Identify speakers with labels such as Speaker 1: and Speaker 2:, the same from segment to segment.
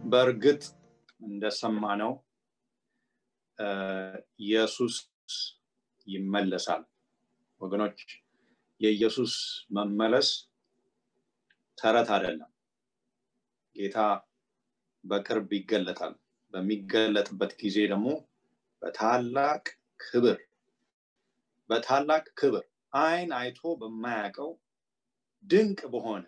Speaker 1: በእርግጥ እንደሰማነው ኢየሱስ ይመለሳል ወገኖች የኢየሱስ መመለስ ተረት አይደለም ጌታ በቅርብ ይገለጣል በሚገለጥበት ጊዜ ደግሞ በታላቅ ክብር በታላቅ ክብር አይን አይቶ በማያውቀው ድንቅ በሆነ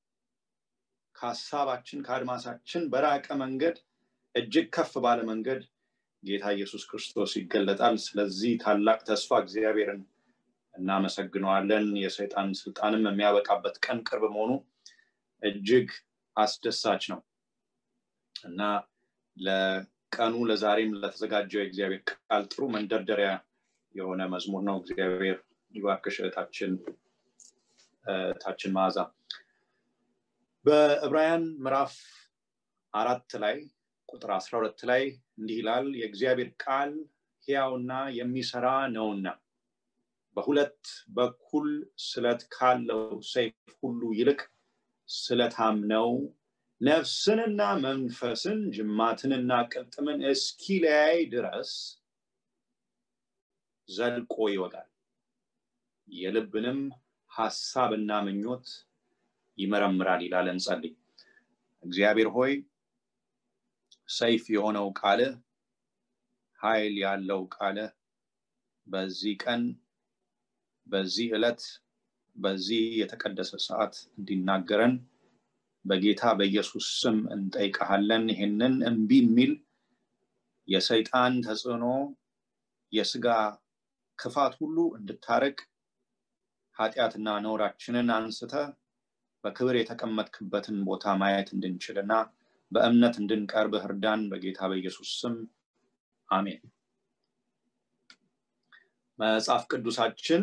Speaker 1: ከሀሳባችን ከአድማሳችን በራቀ መንገድ እጅግ ከፍ ባለ መንገድ ጌታ ኢየሱስ ክርስቶስ ይገለጣል ስለዚህ ታላቅ ተስፋ እግዚአብሔርን እናመሰግነዋለን የሰይጣን ስልጣንም የሚያበቃበት ቀን ቅርብ መሆኑ እጅግ አስደሳች ነው እና ለቀኑ ለዛሬም ለተዘጋጀው የእግዚአብሔር ቃል ጥሩ መንደርደሪያ የሆነ መዝሙር ነው እግዚአብሔር ይባርክሽ እህታችን ታችን መዓዛ በዕብራውያን ምዕራፍ አራት ላይ ቁጥር አስራ ሁለት ላይ እንዲህ ይላል የእግዚአብሔር ቃል ሕያውና የሚሰራ ነውና በሁለት በኩል ስለት ካለው ሰይፍ ሁሉ ይልቅ ስለታም ነው ነፍስንና መንፈስን ጅማትንና ቅልጥምን እስኪለያይ ድረስ ዘልቆ ይወጋል የልብንም ሐሳብና ምኞት ይመረምራል ይላል እንጸልይ እግዚአብሔር ሆይ ሰይፍ የሆነው ቃል ኃይል ያለው ቃል በዚህ ቀን በዚህ ዕለት በዚህ የተቀደሰ ሰዓት እንዲናገረን በጌታ በኢየሱስ ስም እንጠይቀሃለን ይህንን እምቢ የሚል የሰይጣን ተጽዕኖ የስጋ ክፋት ሁሉ እንድታረቅ ኃጢአትና ነውራችንን አንስተ በክብር የተቀመጥክበትን ቦታ ማየት እንድንችልና በእምነት እንድንቀርብ እርዳን በጌታ በኢየሱስ ስም አሜን መጽሐፍ ቅዱሳችን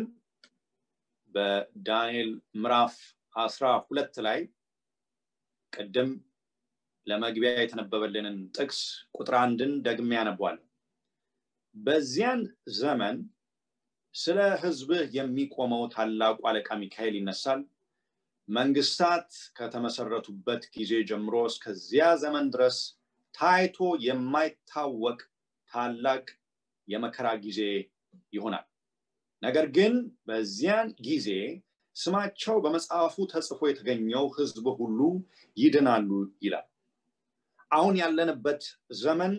Speaker 1: በዳንኤል ምዕራፍ አስራ ሁለት ላይ ቅድም ለመግቢያ የተነበበልንን ጥቅስ ቁጥር አንድን ደግሜ ያነቧል በዚያን ዘመን ስለ ህዝብህ የሚቆመው ታላቁ አለቃ ሚካኤል ይነሳል መንግስታት ከተመሰረቱበት ጊዜ ጀምሮ እስከዚያ ዘመን ድረስ ታይቶ የማይታወቅ ታላቅ የመከራ ጊዜ ይሆናል ነገር ግን በዚያን ጊዜ ስማቸው በመጽሐፉ ተጽፎ የተገኘው ህዝብ ሁሉ ይድናሉ ይላል አሁን ያለንበት ዘመን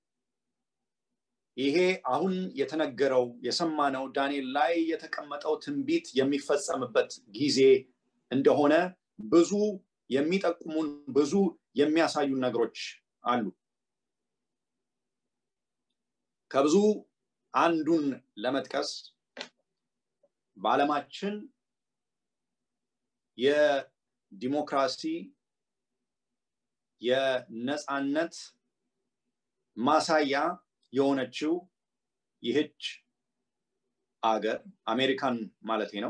Speaker 1: ይሄ አሁን የተነገረው የሰማነው ዳንኤል ላይ የተቀመጠው ትንቢት የሚፈጸምበት ጊዜ እንደሆነ ብዙ የሚጠቁሙን ብዙ የሚያሳዩን ነገሮች አሉ ከብዙ አንዱን ለመጥቀስ በዓለማችን የዲሞክራሲ የነፃነት ማሳያ የሆነችው ይህች አገር አሜሪካን ማለት ነው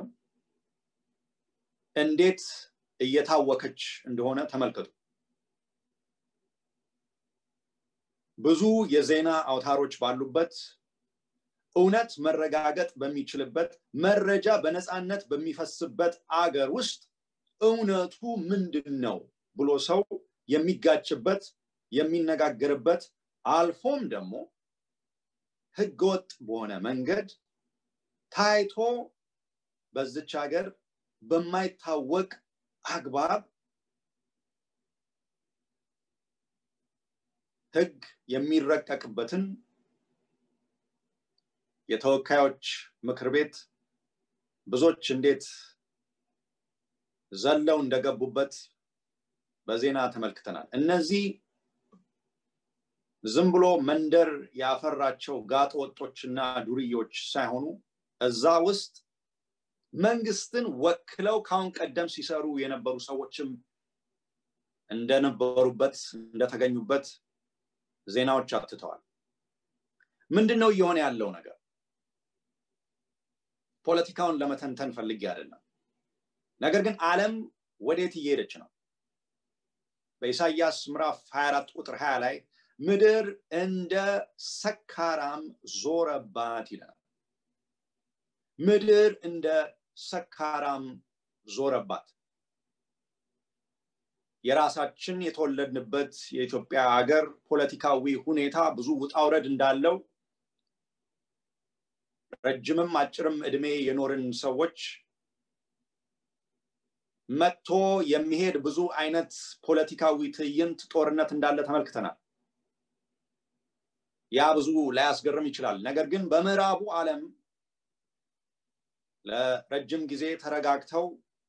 Speaker 1: እንዴት እየታወከች እንደሆነ ተመልከቱ ብዙ የዜና አውታሮች ባሉበት እውነት መረጋገጥ በሚችልበት መረጃ በነፃነት በሚፈስበት አገር ውስጥ እውነቱ ምንድን ነው ብሎ ሰው የሚጋጭበት የሚነጋገርበት አልፎም ደግሞ ህገወጥ በሆነ መንገድ ታይቶ በዝች ሀገር በማይታወቅ አግባብ ህግ የሚረቀቅበትን የተወካዮች ምክር ቤት ብዙዎች እንዴት ዘለው እንደገቡበት በዜና ተመልክተናል እነዚህ ዝም ብሎ መንደር ያፈራቸው ጋጥ ወጦችና ዱርዮች ሳይሆኑ እዛ ውስጥ መንግስትን ወክለው ካሁን ቀደም ሲሰሩ የነበሩ ሰዎችም እንደነበሩበት እንደተገኙበት ዜናዎች አትተዋል ምንድን ነው እየሆነ ያለው ነገር ፖለቲካውን ለመተንተን ፈልጌ አይደለም ነገር ግን አለም ወዴት እየሄደች ነው በኢሳያስ ምዕራፍ 24 ቁጥር 20 ላይ ምድር እንደ ሰካራም ዞረባት ይላል ምድር እንደ ሰካራም ዞረባት የራሳችን የተወለድንበት የኢትዮጵያ ሀገር ፖለቲካዊ ሁኔታ ብዙ ውጣውረድ እንዳለው ረጅምም አጭርም እድሜ የኖርን ሰዎች መጥቶ የሚሄድ ብዙ አይነት ፖለቲካዊ ትዕይንት ጦርነት እንዳለ ተመልክተናል ያ ብዙ ላያስገርም ይችላል ነገር ግን በምዕራቡ ዓለም ለረጅም ጊዜ ተረጋግተው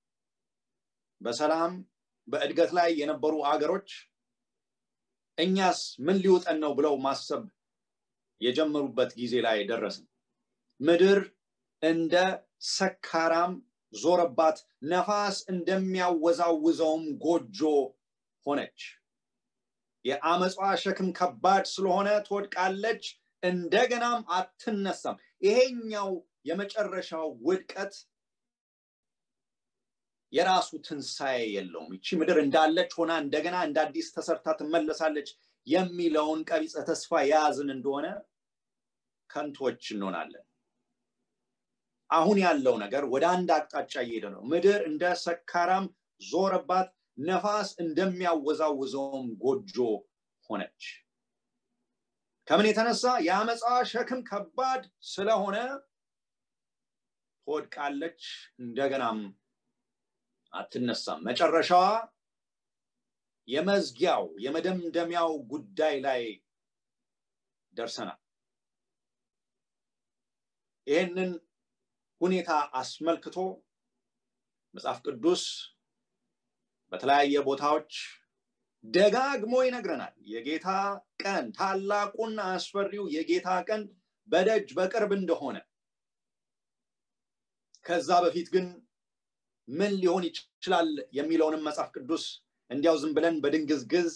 Speaker 1: በሰላም በእድገት ላይ የነበሩ አገሮች እኛስ ምን ሊውጠን ነው ብለው ማሰብ የጀመሩበት ጊዜ ላይ ደረስን ምድር እንደ ሰካራም ዞረባት ነፋስ እንደሚያወዛውዘውም ጎጆ ሆነች የአመፃ ሸክም ከባድ ስለሆነ ትወድቃለች እንደገናም አትነሳም ይሄኛው የመጨረሻው ውድቀት የራሱ ትንሣኤ የለውም ይቺ ምድር እንዳለች ሆና እንደገና እንደ አዲስ ተሰርታ ትመለሳለች የሚለውን ቀቢፀ ተስፋ የያዝን እንደሆነ ከንቶች እንሆናለን አሁን ያለው ነገር ወደ አንድ አቅጣጫ እየሄደ ነው ምድር እንደ ሰካራም ዞረባት ነፋስ እንደሚያወዛውዘውም ጎጆ ሆነች ከምን የተነሳ የአመፃ ሸክም ከባድ ስለሆነ ትወድቃለች እንደገናም አትነሳም መጨረሻዋ የመዝጊያው የመደምደሚያው ጉዳይ ላይ ደርሰናል ይህንን ሁኔታ አስመልክቶ መጽሐፍ ቅዱስ በተለያየ ቦታዎች ደጋግሞ ይነግረናል የጌታ ቀን ታላቁና አስፈሪው የጌታ ቀን በደጅ በቅርብ እንደሆነ ከዛ በፊት ግን ምን ሊሆን ይችላል የሚለውንም መጽሐፍ ቅዱስ እንዲያው ዝም ብለን በድንግዝግዝ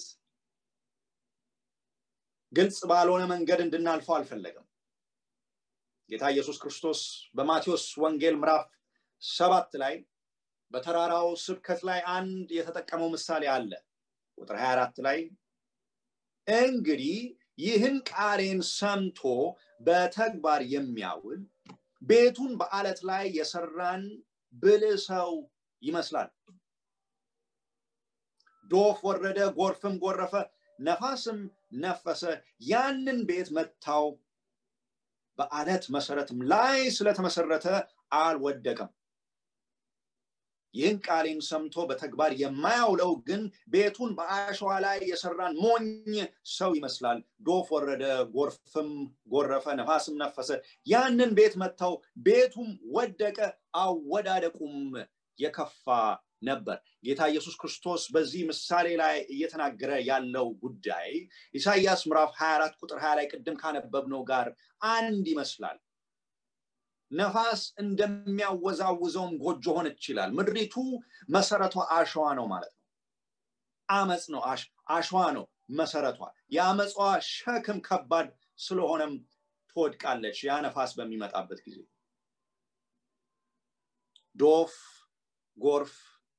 Speaker 1: ግልጽ ባልሆነ መንገድ እንድናልፈው አልፈለገም ጌታ ኢየሱስ ክርስቶስ በማቴዎስ ወንጌል ምዕራፍ ሰባት ላይ በተራራው ስብከት ላይ አንድ የተጠቀመው ምሳሌ አለ ቁጥር 24 ላይ እንግዲህ ይህን ቃሌን ሰምቶ በተግባር የሚያውል ቤቱን በአለት ላይ የሰራን ብልህ ሰው ይመስላል ዶፍ ወረደ ጎርፍም ጎረፈ ነፋስም ነፈሰ ያንን ቤት መታው በአለት መሰረትም ላይ ስለተመሰረተ አልወደቀም ይህን ቃሌን ሰምቶ በተግባር የማያውለው ግን ቤቱን በአሸዋ ላይ የሰራን ሞኝ ሰው ይመስላል ዶፍ ወረደ ጎርፍም ጎረፈ ነፋስም ነፈሰ ያንን ቤት መታው ቤቱም ወደቀ አወዳደቁም የከፋ ነበር ጌታ ኢየሱስ ክርስቶስ በዚህ ምሳሌ ላይ እየተናገረ ያለው ጉዳይ ኢሳይያስ ምዕራፍ 24 ቁጥር 20 ላይ ቅድም ካነበብነው ጋር አንድ ይመስላል ነፋስ እንደሚያወዛውዘውም ጎጆ ሆነች ይላል ምድሪቱ መሰረቷ አሸዋ ነው ማለት ነው አመፅ ነው አሸዋ ነው መሰረቷ የአመፃ ሸክም ከባድ ስለሆነም ትወድቃለች ያ ነፋስ በሚመጣበት ጊዜ ዶፍ ጎርፍ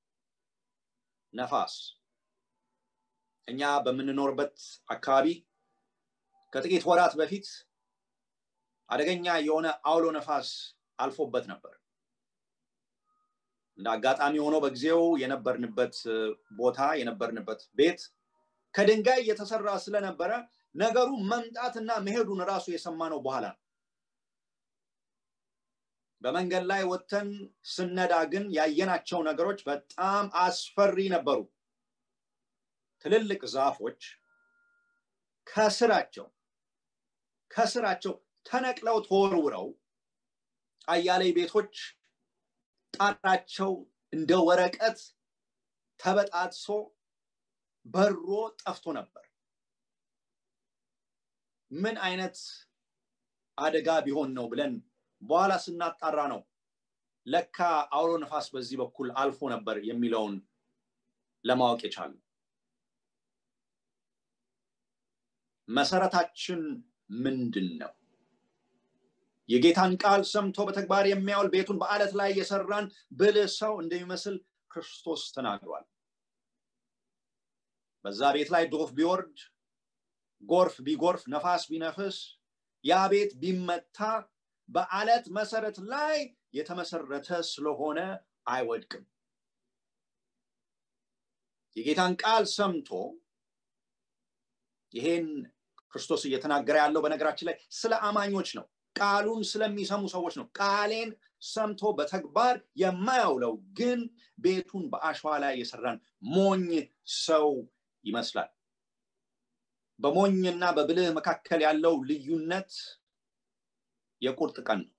Speaker 1: ነፋስ እኛ በምንኖርበት አካባቢ ከጥቂት ወራት በፊት አደገኛ የሆነ አውሎ ነፋስ አልፎበት ነበር እንደ አጋጣሚ ሆኖ በጊዜው የነበርንበት ቦታ የነበርንበት ቤት ከድንጋይ የተሰራ ስለነበረ ነገሩ መምጣትና መሄዱን ራሱ የሰማነው በኋላ ነው በመንገድ ላይ ወጥተን ስነዳ ግን ያየናቸው ነገሮች በጣም አስፈሪ ነበሩ ትልልቅ ዛፎች ከስራቸው ከስራቸው ተነቅለው ተወርውረው አያሌ ቤቶች ጣራቸው እንደ ወረቀት ተበጣጥሶ በሮ ጠፍቶ ነበር ምን አይነት አደጋ ቢሆን ነው ብለን በኋላ ስናጣራ ነው ለካ አውሎ ነፋስ በዚህ በኩል አልፎ ነበር የሚለውን ለማወቅ የቻሉ መሰረታችን ምንድን ነው የጌታን ቃል ሰምቶ በተግባር የሚያውል ቤቱን በአለት ላይ የሰራን ብልህ ሰው እንደሚመስል ክርስቶስ ተናግሯል በዛ ቤት ላይ ዶፍ ቢወርድ ጎርፍ ቢጎርፍ ነፋስ ቢነፍስ ያ ቤት ቢመታ በአለት መሰረት ላይ የተመሰረተ ስለሆነ አይወድቅም የጌታን ቃል ሰምቶ ይሄን ክርስቶስ እየተናገረ ያለው በነገራችን ላይ ስለ አማኞች ነው ቃሉን ስለሚሰሙ ሰዎች ነው ቃሌን ሰምቶ በተግባር የማያውለው ግን ቤቱን በአሸዋ ላይ የሰራን ሞኝ ሰው ይመስላል በሞኝና በብልህ መካከል ያለው ልዩነት የቁርጥ ቀን ነው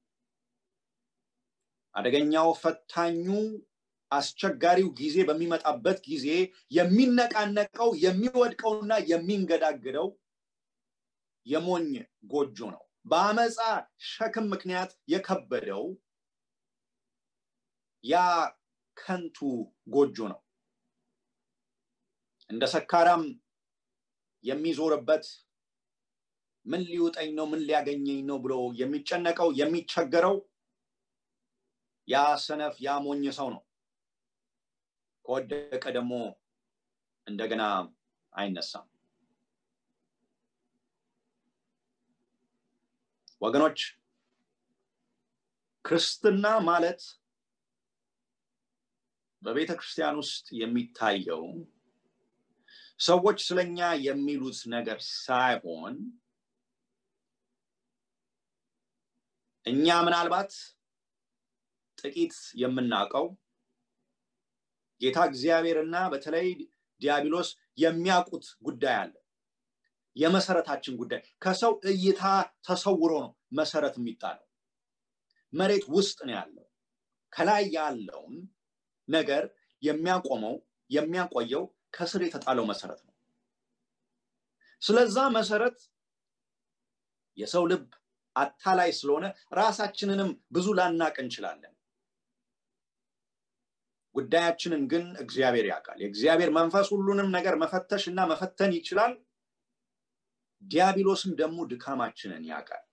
Speaker 1: አደገኛው ፈታኙ አስቸጋሪው ጊዜ በሚመጣበት ጊዜ የሚነቃነቀው የሚወድቀውና የሚንገዳግደው የሞኝ ጎጆ ነው በአመፃ ሸክም ምክንያት የከበደው ያ ከንቱ ጎጆ ነው እንደ ሰካራም የሚዞርበት ምን ሊውጠኝ ነው ምን ሊያገኘኝ ነው ብሎ የሚጨነቀው የሚቸገረው ያ ሰነፍ ያ ሞኝ ሰው ነው ከወደቀ ደግሞ እንደገና አይነሳም ወገኖች ክርስትና ማለት በቤተ ክርስቲያን ውስጥ የሚታየው ሰዎች ስለኛ የሚሉት ነገር ሳይሆን እኛ ምናልባት ጥቂት የምናውቀው ጌታ እግዚአብሔርና በተለይ ዲያብሎስ የሚያውቁት ጉዳይ አለ የመሰረታችን ጉዳይ ከሰው እይታ ተሰውሮ ነው መሰረት የሚጣለው መሬት ውስጥ ነው ያለው ከላይ ያለውን ነገር የሚያቆመው የሚያቆየው ከስር የተጣለው መሰረት ነው ስለዛ መሰረት የሰው ልብ አታላይ ስለሆነ ራሳችንንም ብዙ ላናቅ እንችላለን ጉዳያችንን ግን እግዚአብሔር ያውቃል የእግዚአብሔር መንፈስ ሁሉንም ነገር መፈተሽ እና መፈተን ይችላል ዲያብሎስም ደግሞ ድካማችንን ያውቃል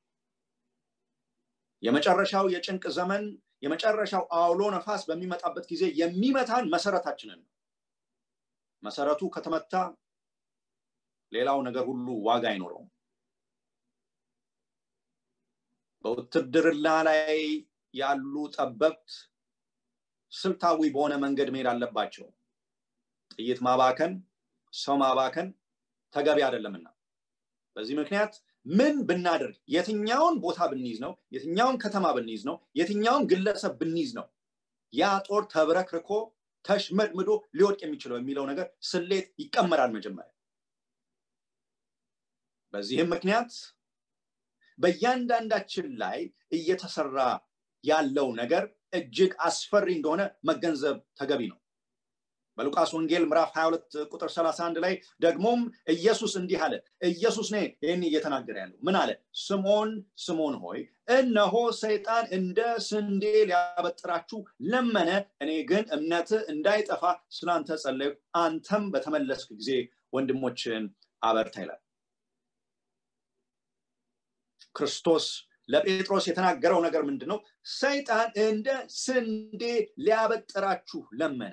Speaker 1: የመጨረሻው የጭንቅ ዘመን የመጨረሻው አውሎ ነፋስ በሚመጣበት ጊዜ የሚመታን መሰረታችንን ነው መሰረቱ ከተመታ ሌላው ነገር ሁሉ ዋጋ አይኖረውም በውትድርና ላይ ያሉ ጠበብት ስልታዊ በሆነ መንገድ መሄድ አለባቸው ጥይት ማባከን ሰው ማባከን ተገቢ አይደለምና በዚህ ምክንያት ምን ብናደርግ የትኛውን ቦታ ብንይዝ ነው የትኛውን ከተማ ብንይዝ ነው የትኛውን ግለሰብ ብንይዝ ነው ያ ጦር ተብረክርኮ ተሽመድምዶ ሊወድቅ የሚችለው የሚለው ነገር ስሌት ይቀመራል መጀመሪያ በዚህም ምክንያት በእያንዳንዳችን ላይ እየተሰራ ያለው ነገር እጅግ አስፈሪ እንደሆነ መገንዘብ ተገቢ ነው በሉቃስ ወንጌል ምዕራፍ 22 ቁጥር 31 ላይ ደግሞም ኢየሱስ እንዲህ አለ ኢየሱስ ነ ይህን እየተናገረ ያለው ምን አለ ስምዖን ስምዖን ሆይ እነሆ ሰይጣን እንደ ስንዴ ሊያበጥራችሁ ለመነ እኔ ግን እምነት እንዳይጠፋ ስላንተ ጸለዩ አንተም በተመለስክ ጊዜ ወንድሞችን አበርታ ይላል ክርስቶስ ለጴጥሮስ የተናገረው ነገር ምንድን ነው ሰይጣን እንደ ስንዴ ሊያበጥራችሁ ለመነ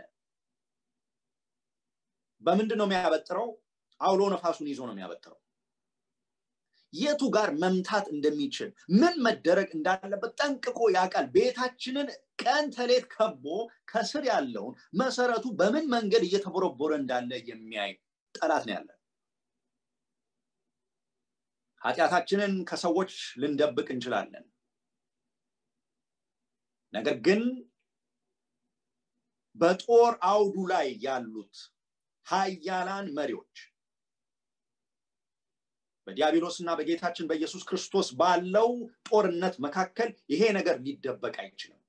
Speaker 1: በምንድን ነው የሚያበጥረው አውሎ ነፋሱን ይዞ ነው የሚያበጥረው የቱ ጋር መምታት እንደሚችል ምን መደረግ እንዳለበት ጠንቅቆ ያውቃል ቤታችንን ቀን ተሌት ከቦ ከስር ያለውን መሰረቱ በምን መንገድ እየተቦረቦረ እንዳለ የሚያይ ጠላት ነው ያለን ኃጢአታችንን ከሰዎች ልንደብቅ እንችላለን ነገር ግን በጦር አውዱ ላይ ያሉት ሀያላን መሪዎች በዲያብሎስ እና በጌታችን በኢየሱስ ክርስቶስ ባለው ጦርነት መካከል ይሄ ነገር ሊደበቅ አይችልም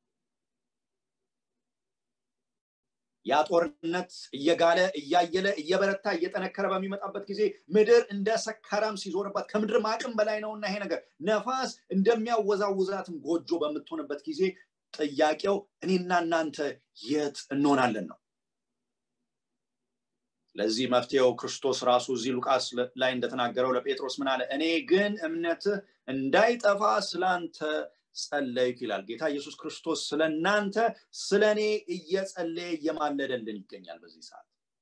Speaker 1: ያ ጦርነት እየጋለ እያየለ እየበረታ እየጠነከረ በሚመጣበት ጊዜ ምድር እንደ ሰካራም ሲዞርባት ከምድር አቅም በላይ ነውና ይሄ ነገር ነፋስ እንደሚያወዛውዛትም ጎጆ በምትሆንበት ጊዜ ጥያቄው እኔና እናንተ የት እንሆናለን ነው ለዚህ መፍትሄው ክርስቶስ ራሱ እዚህ ሉቃስ ላይ እንደተናገረው ለጴጥሮስ ምን አለ እኔ ግን እምነትህ እንዳይጠፋ ስላንተ ጸለይክ ይላል ጌታ ኢየሱስ ክርስቶስ ስለ እናንተ ስለ እኔ እየጸለየ እየማለደልን ይገኛል በዚህ ሰዓት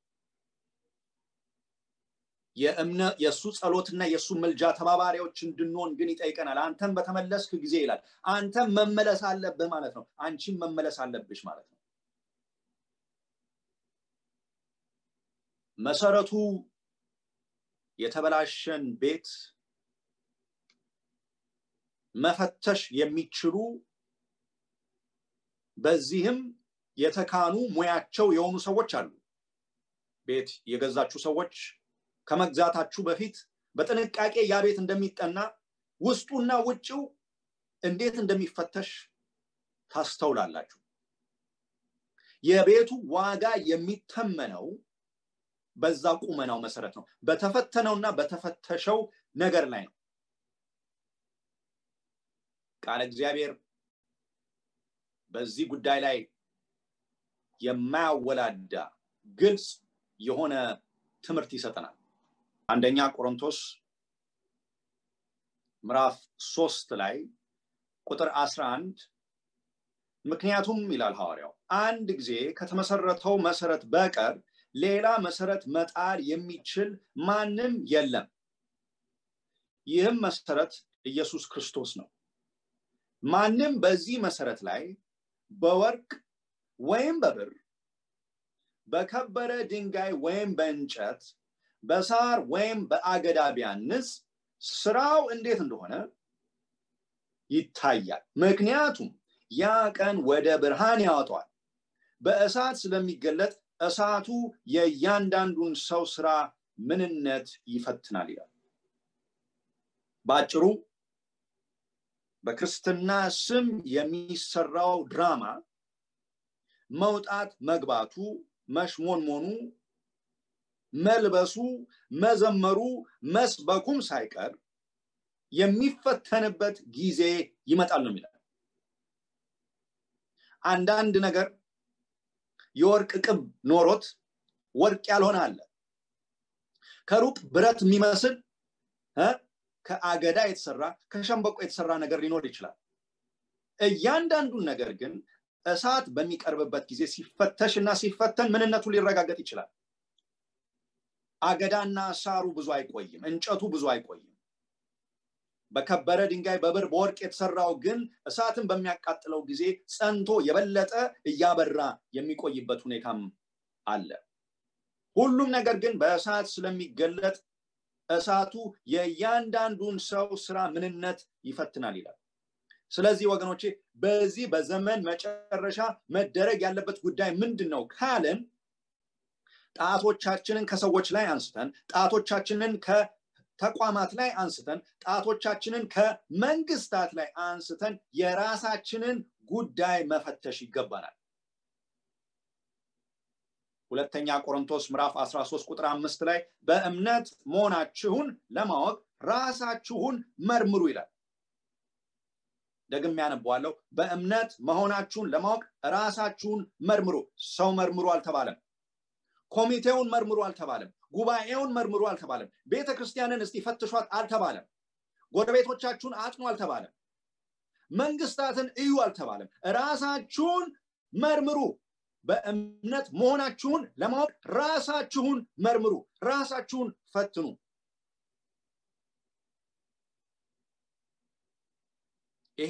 Speaker 1: የእሱ ጸሎትና የእሱ ምልጃ ተባባሪዎች እንድንሆን ግን ይጠይቀናል አንተም በተመለስክ ጊዜ ይላል አንተም መመለስ አለብህ ማለት ነው አንቺም መመለስ አለብሽ ማለት ነው መሰረቱ የተበላሸን ቤት መፈተሽ የሚችሉ በዚህም የተካኑ ሙያቸው የሆኑ ሰዎች አሉ ቤት የገዛችሁ ሰዎች ከመግዛታችሁ በፊት በጥንቃቄ ያ ቤት እንደሚጠና ውስጡና ውጭው እንዴት እንደሚፈተሽ ታስተውላላችሁ የቤቱ ዋጋ የሚተመነው በዛ ቁመናው መሰረት ነው በተፈተነውና በተፈተሸው ነገር ላይ ነው ቃለ እግዚአብሔር በዚህ ጉዳይ ላይ የማያወላዳ ግልጽ የሆነ ትምህርት ይሰጠናል አንደኛ ቆሮንቶስ ምዕራፍ ሶስት ላይ ቁጥር 11 ምክንያቱም ይላል ሐዋርያው አንድ ጊዜ ከተመሰረተው መሰረት በቀር ሌላ መሰረት መጣል የሚችል ማንም የለም ይህም መሰረት ኢየሱስ ክርስቶስ ነው ማንም በዚህ መሰረት ላይ በወርቅ ወይም በብር በከበረ ድንጋይ ወይም በእንጨት በሳር ወይም በአገዳ ቢያንስ ስራው እንዴት እንደሆነ ይታያል ምክንያቱም ያ ቀን ወደ ብርሃን ያወጣዋል በእሳት ስለሚገለጥ እሳቱ የእያንዳንዱን ሰው ስራ ምንነት ይፈትናል ይላል በአጭሩ በክርስትና ስም የሚሰራው ድራማ መውጣት መግባቱ መሽሞንሞኑ መልበሱ መዘመሩ መስበኩም ሳይቀር የሚፈተንበት ጊዜ ይመጣል ነው የሚላል አንዳንድ ነገር የወርቅ ቅብ ኖሮት ወርቅ ያልሆነ አለ ከሩቅ ብረት የሚመስል ከአገዳ የተሰራ ከሸንበቆ የተሰራ ነገር ሊኖር ይችላል እያንዳንዱን ነገር ግን እሳት በሚቀርብበት ጊዜ ሲፈተሽ እና ሲፈተን ምንነቱ ሊረጋገጥ ይችላል አገዳና ሳሩ ብዙ አይቆይም እንጨቱ ብዙ አይቆይም በከበረ ድንጋይ በብር በወርቅ የተሰራው ግን እሳትን በሚያቃጥለው ጊዜ ጸንቶ የበለጠ እያበራ የሚቆይበት ሁኔታም አለ ሁሉም ነገር ግን በእሳት ስለሚገለጥ እሳቱ የእያንዳንዱን ሰው ስራ ምንነት ይፈትናል ይላል ስለዚህ ወገኖቼ በዚህ በዘመን መጨረሻ መደረግ ያለበት ጉዳይ ምንድን ነው ካልን ጣቶቻችንን ከሰዎች ላይ አንስተን ጣቶቻችንን ከተቋማት ላይ አንስተን ጣቶቻችንን ከመንግስታት ላይ አንስተን የራሳችንን ጉዳይ መፈተሽ ይገባናል ሁለተኛ ቆሮንቶስ ምዕራፍ 13 ቁጥር አምስት ላይ በእምነት መሆናችሁን ለማወቅ ራሳችሁን መርምሩ ይላል ደግም ያነበዋለሁ በእምነት መሆናችሁን ለማወቅ ራሳችሁን መርምሩ ሰው መርምሩ አልተባለም ኮሚቴውን መርምሩ አልተባለም ጉባኤውን መርምሩ አልተባለም ቤተ ክርስቲያንን እስቲ ፈትሿት አልተባለም ጎረቤቶቻችሁን አጥኑ አልተባለም መንግስታትን እዩ አልተባለም ራሳችሁን መርምሩ በእምነት መሆናችሁን ለማወቅ ራሳችሁን መርምሩ ራሳችሁን ፈትኑ ይሄ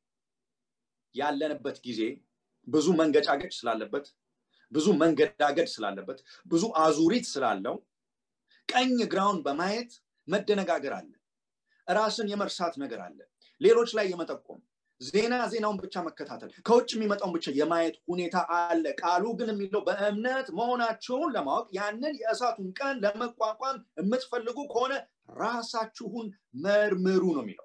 Speaker 1: ያለንበት ጊዜ ብዙ መንገጫገጭ ስላለበት ብዙ መንገዳገድ ስላለበት ብዙ አዙሪት ስላለው ቀኝ ግራውን በማየት መደነጋገር አለ ራስን የመርሳት ነገር አለ ሌሎች ላይ የመጠቆም ዜና ዜናውን ብቻ መከታተል ከውጭ የሚመጣውን ብቻ የማየት ሁኔታ አለ ቃሉ ግን የሚለው በእምነት መሆናችሁን ለማወቅ ያንን የእሳቱን ቀን ለመቋቋም የምትፈልጉ ከሆነ ራሳችሁን መርምሩ ነው የሚለው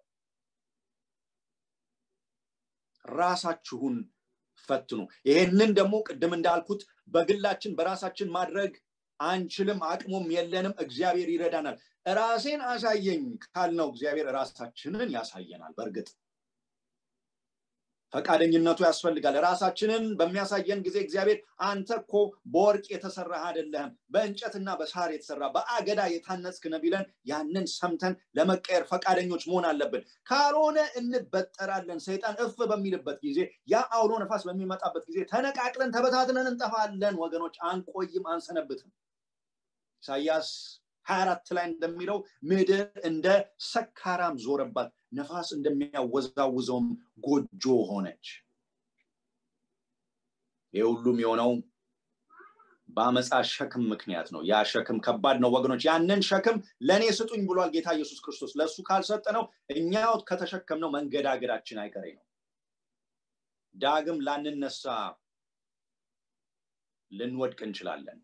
Speaker 1: ራሳችሁን ፈትኑ ይሄንን ደግሞ ቅድም እንዳልኩት በግላችን በራሳችን ማድረግ አንችልም አቅሙም የለንም እግዚአብሔር ይረዳናል ራሴን አሳየኝ ካልነው እግዚአብሔር ራሳችንን ያሳየናል በእርግጥ ፈቃደኝነቱ ያስፈልጋል ራሳችንን በሚያሳየን ጊዜ እግዚአብሔር አንተ እኮ በወርቅ የተሰራ አይደለህም በእንጨትና በሳር የተሰራ በአገዳ የታነጽክ ነው ቢለን ያንን ሰምተን ለመቀየር ፈቃደኞች መሆን አለብን ካልሆነ እንበጠራለን ሰይጣን እፍ በሚልበት ጊዜ ያ አውሎ ነፋስ በሚመጣበት ጊዜ ተነቃቅለን ተበታትነን እንጠፋለን ወገኖች አንቆይም አንሰነብትም ኢሳያስ 24 ላይ እንደሚለው ምድር እንደ ሰካራም ዞረባት ነፋስ እንደሚያወዛውዘውም ጎጆ ሆነች ይህ ሁሉም የሆነው በአመፃ ሸክም ምክንያት ነው ያ ሸክም ከባድ ነው ወገኖች ያንን ሸክም ለእኔ ስጡኝ ብሏል ጌታ ኢየሱስ ክርስቶስ ለእሱ ካልሰጠ ነው እኛው ከተሸከምነው መንገዳገዳችን አይቀሬ ነው ዳግም ላንነሳ ልንወድቅ እንችላለን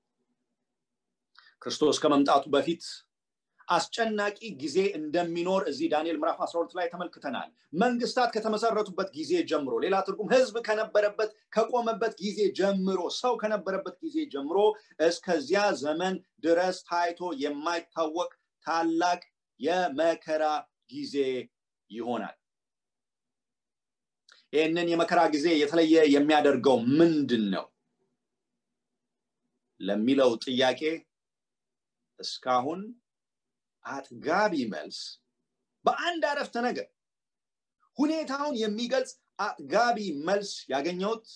Speaker 1: ክርስቶስ ከመምጣቱ በፊት አስጨናቂ ጊዜ እንደሚኖር እዚህ ዳንኤል ምዕራፍ 12 ላይ ተመልክተናል መንግስታት ከተመሰረቱበት ጊዜ ጀምሮ ሌላ ትርጉም ህዝብ ከነበረበት ከቆመበት ጊዜ ጀምሮ ሰው ከነበረበት ጊዜ ጀምሮ እስከዚያ ዘመን ድረስ ታይቶ የማይታወቅ ታላቅ የመከራ ጊዜ ይሆናል ይህንን የመከራ ጊዜ የተለየ የሚያደርገው ምንድን ነው ለሚለው ጥያቄ እስካሁን አጥጋቢ መልስ በአንድ አረፍተ ነገር ሁኔታውን የሚገልጽ አጥጋቢ መልስ ያገኘውት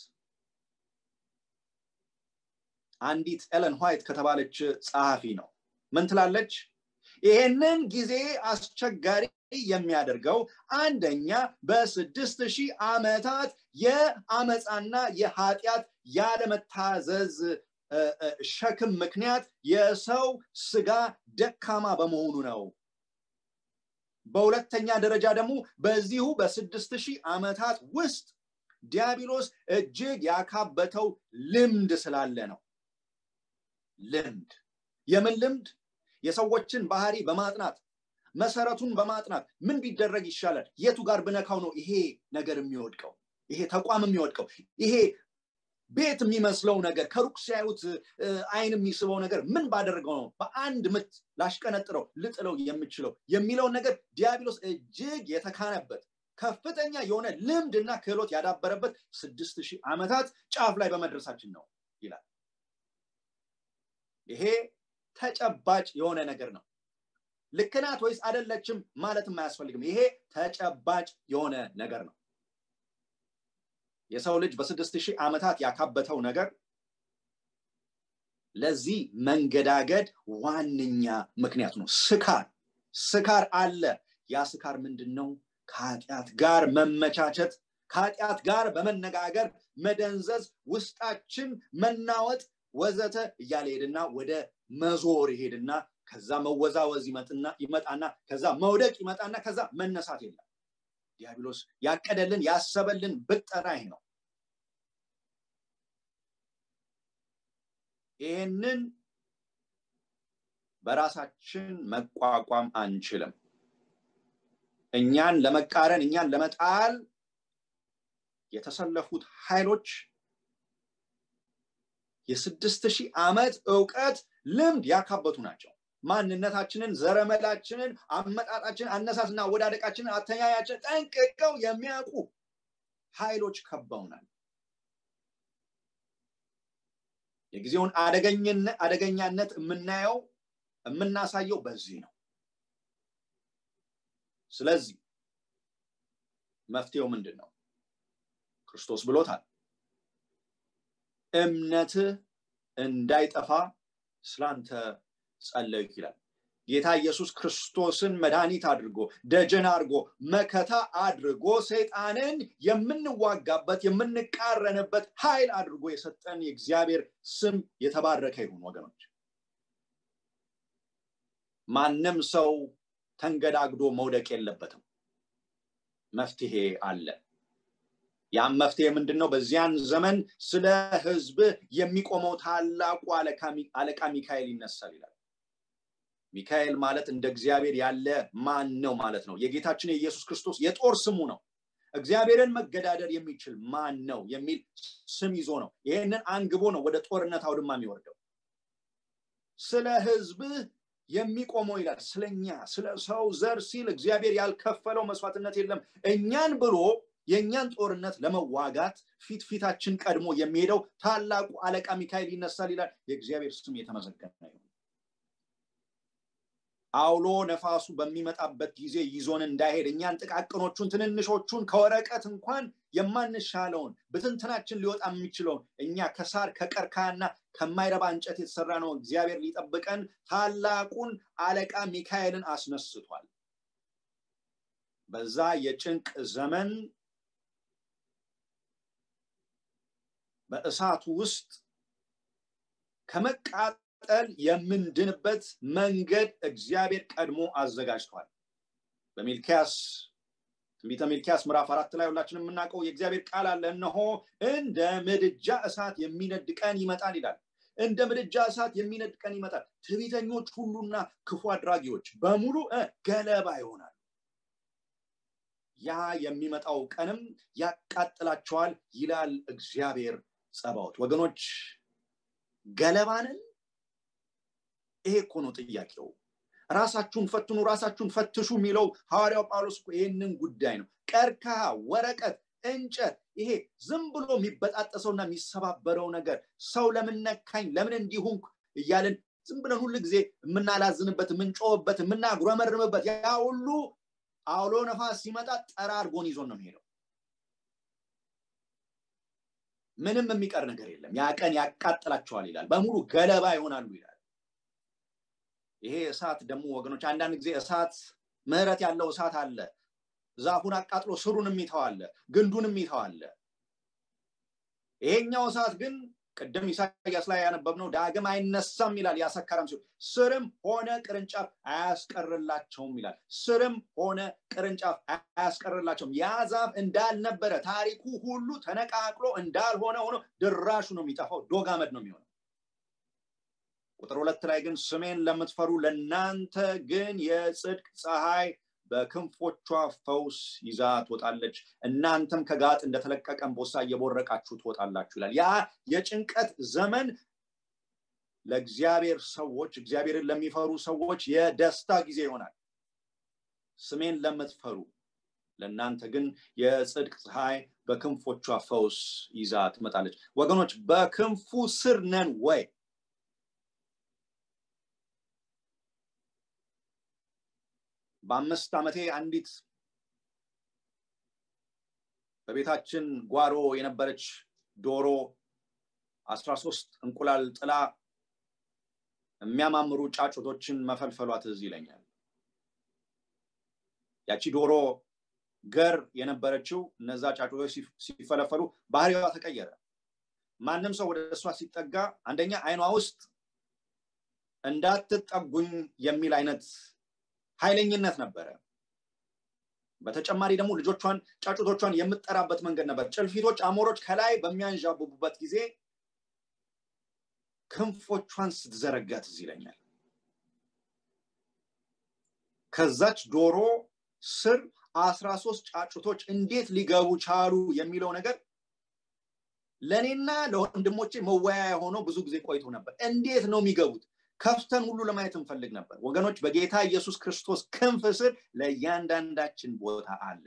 Speaker 1: አንዲት ኤለን ዋይት ከተባለች ጸሐፊ ነው ምን ትላለች ይሄንን ጊዜ አስቸጋሪ የሚያደርገው አንደኛ በስድስት ሺህ ዓመታት የአመፃና የኃጢአት ያለመታዘዝ ሸክም ምክንያት የሰው ስጋ ደካማ በመሆኑ ነው በሁለተኛ ደረጃ ደግሞ በዚሁ በስድስት ሺህ ዓመታት ውስጥ ዲያብሎስ እጅግ ያካበተው ልምድ ስላለ ነው ልምድ የምን ልምድ የሰዎችን ባህሪ በማጥናት መሰረቱን በማጥናት ምን ቢደረግ ይሻላል የቱ ጋር ብነካው ነው ይሄ ነገር የሚወድቀው ይሄ ተቋም የሚወድቀው ይሄ ቤት የሚመስለው ነገር ከሩቅ ሲያዩት አይን የሚስበው ነገር ምን ባደረገው ነው በአንድ ምት ላሽቀነጥረው ልጥለው የምችለው የሚለውን ነገር ዲያብሎስ እጅግ የተካነበት ከፍተኛ የሆነ ልምድና ክህሎት ያዳበረበት ስድስት ሺህ ዓመታት ጫፍ ላይ በመድረሳችን ነው ይላል ይሄ ተጨባጭ የሆነ ነገር ነው ልክናት ወይስ አደለችም ማለትም አያስፈልግም ይሄ ተጨባጭ የሆነ ነገር ነው የሰው ልጅ በስድስት ሺህ ዓመታት ያካበተው ነገር ለዚህ መንገዳገድ ዋነኛ ምክንያቱ ነው ስካር ስካር አለ ያ ስካር ምንድን ነው ከኃጢአት ጋር መመቻቸት ከኃጢአት ጋር በመነጋገር መደንዘዝ ውስጣችን መናወጥ ወዘተ እያለ ሄድና ወደ መዞር ይሄድና ከዛ መወዛወዝ ይመጥና ይመጣና ከዛ መውደቅ ይመጣና ከዛ መነሳት የለም ዲያብሎስ ያቀደልን ያሰበልን ብጠራ ይሄ ነው ይህንን በራሳችን መቋቋም አንችልም እኛን ለመቃረን እኛን ለመጣል የተሰለፉት ኃይሎች የስድስት ሺህ ዓመት እውቀት ልምድ ያካበቱ ናቸው ማንነታችንን ዘረመላችንን አመጣጣችንን አነሳስና ወዳደቃችንን አተያያችን ጠንቅቀው የሚያውቁ ኃይሎች ከበውናል የጊዜውን አደገኛነት የምናየው የምናሳየው በዚህ ነው ስለዚህ መፍትሄው ምንድን ነው ክርስቶስ ብሎታል እምነትህ እንዳይጠፋ ስላንተ ጸለይኩ ይላል ጌታ ኢየሱስ ክርስቶስን መድኃኒት አድርጎ ደጀን አድርጎ መከታ አድርጎ ሰይጣንን የምንዋጋበት የምንቃረንበት ኃይል አድርጎ የሰጠን የእግዚአብሔር ስም የተባረከ ይሁን ወገኖች ማንም ሰው ተንገዳግዶ መውደቅ የለበትም መፍትሄ አለ ያም መፍትሄ ምንድን ነው በዚያን ዘመን ስለ ህዝብ የሚቆመው ታላቁ አለቃ ሚካኤል ይነሳል ይላል ሚካኤል ማለት እንደ እግዚአብሔር ያለ ማን ነው ማለት ነው የጌታችን የኢየሱስ ክርስቶስ የጦር ስሙ ነው እግዚአብሔርን መገዳደር የሚችል ማን ነው የሚል ስም ይዞ ነው ይህንን አንግቦ ነው ወደ ጦርነት አውድማ የሚወርደው ስለ ህዝብህ የሚቆመው ይላል ስለኛ ስለ ሰው ዘር ሲል እግዚአብሔር ያልከፈለው መስዋዕትነት የለም እኛን ብሎ የእኛን ጦርነት ለመዋጋት ፊት ፊታችን ቀድሞ የሚሄደው ታላቁ አለቃ ሚካኤል ይነሳል ይላል የእግዚአብሔር ስም የተመሰገነ ይሁን አውሎ ነፋሱ በሚመጣበት ጊዜ ይዞን እንዳይሄድ እኛን ጥቃቅኖቹን ትንንሾቹን ከወረቀት እንኳን የማንሻለውን ብትንትናችን ሊወጣ የሚችለውን እኛ ከሳር ከቀርካና ከማይረባ እንጨት የተሰራ ነው እግዚአብሔር ሊጠብቀን ታላቁን አለቃ ሚካኤልን አስነስቷል በዛ የጭንቅ ዘመን በእሳቱ ውስጥ ከመቃጠል የምንድንበት መንገድ እግዚአብሔር ቀድሞ አዘጋጅቷል በሚልኪያስ ትንቢተ ሚልኪያስ ምዕራፍ አራት ላይ ሁላችንም የምናውቀው የእግዚአብሔር ቃል አለ እነሆ እንደ ምድጃ እሳት የሚነድ ቀን ይመጣል ይላል እንደ ምድጃ እሳት የሚነድ ቀን ይመጣል ትዕቢተኞች ሁሉና ክፉ አድራጊዎች በሙሉ ገለባ ይሆናል ያ የሚመጣው ቀንም ያቃጥላቸዋል ይላል እግዚአብሔር ጸባዖት ወገኖች ገለባንን ይሄ እኮ ነው ጥያቄው ራሳችሁን ፈትኑ ራሳችሁን ፈትሹ የሚለው ሐዋርያው ጳውሎስ ይህንን ጉዳይ ነው ቀርከሃ ወረቀት እንጨት ይሄ ዝም ብሎ የሚበጣጠሰውና የሚሰባበረው ነገር ሰው ለምን ነካኝ ለምን እንዲሁም እያልን ዝም ብለን ሁሉ ጊዜ የምናላዝንበት የምንጮህበት የምናጉረመርምበት ያ ሁሉ አውሎ ነፋስ ሲመጣ ጠራርጎን ይዞን ነው የሚሄደው ምንም የሚቀር ነገር የለም ያ ቀን ያቃጥላቸዋል ይላል በሙሉ ገለባ ይሆናሉ ይላል ይሄ እሳት ደግሞ ወገኖች አንዳንድ ጊዜ እሳት ምህረት ያለው እሳት አለ ዛፉን አቃጥሎ ስሩን የሚተው አለ ግንዱን የሚተው አለ ይሄኛው እሳት ግን ቅድም ኢሳያስ ላይ ያነበብነው ዳግም አይነሳም ይላል ያሰከረም ሲሆን ስርም ሆነ ቅርንጫፍ አያስቀርላቸውም ይላል ስርም ሆነ ቅርንጫፍ አያስቀርላቸውም ያ ዛፍ እንዳልነበረ ታሪኩ ሁሉ ተነቃቅሎ እንዳልሆነ ሆኖ ድራሹ ነው የሚጠፋው ዶጋመድ ነው የሚሆነው ቁጥር ሁለት ላይ ግን ስሜን ለምትፈሩ ለእናንተ ግን የጽድቅ ፀሐይ በክንፎቿ ፈውስ ይዛ ትወጣለች እናንተም ከጋጥ እንደተለቀቀ ቦሳ እየቦረቃችሁ ትወጣላችሁ ይላል ያ የጭንቀት ዘመን ለእግዚአብሔር ሰዎች እግዚአብሔርን ለሚፈሩ ሰዎች የደስታ ጊዜ ይሆናል ስሜን ለምትፈሩ ለእናንተ ግን የጽድቅ ፀሐይ በክንፎቿ ፈውስ ይዛ ትመጣለች ወገኖች በክንፉ ስር ነን ወይ በአምስት ዓመቴ አንዲት በቤታችን ጓሮ የነበረች ዶሮ አስራ ሶስት እንቁላል ጥላ የሚያማምሩ ጫጩቶችን መፈልፈሏ ትዝ ይለኛል ያቺ ዶሮ ገር የነበረችው እነዛ ጫጩቶች ሲፈለፈሉ ባህሪዋ ተቀየረ ማንም ሰው ወደ እሷ ሲጠጋ አንደኛ አይኗ ውስጥ እንዳትጠጉኝ የሚል አይነት ኃይለኝነት ነበረ በተጨማሪ ደግሞ ልጆቿን ጫጩቶቿን የምጠራበት መንገድ ነበር ጭልፊቶች አሞሮች ከላይ በሚያንዣብቡበት ጊዜ ክንፎቿን ስትዘረጋ ትዝ ይለኛል ከዛች ዶሮ ስር አስራ ሶስት ጫጩቶች እንዴት ሊገቡ ቻሉ የሚለው ነገር ለእኔና ለወንድሞቼ መወያያ ሆነው ብዙ ጊዜ ቆይቶ ነበር እንዴት ነው የሚገቡት ከፍተን ሁሉ ለማየት እንፈልግ ነበር ወገኖች በጌታ ኢየሱስ ክርስቶስ ክንፍ ስር ለእያንዳንዳችን ቦታ አለ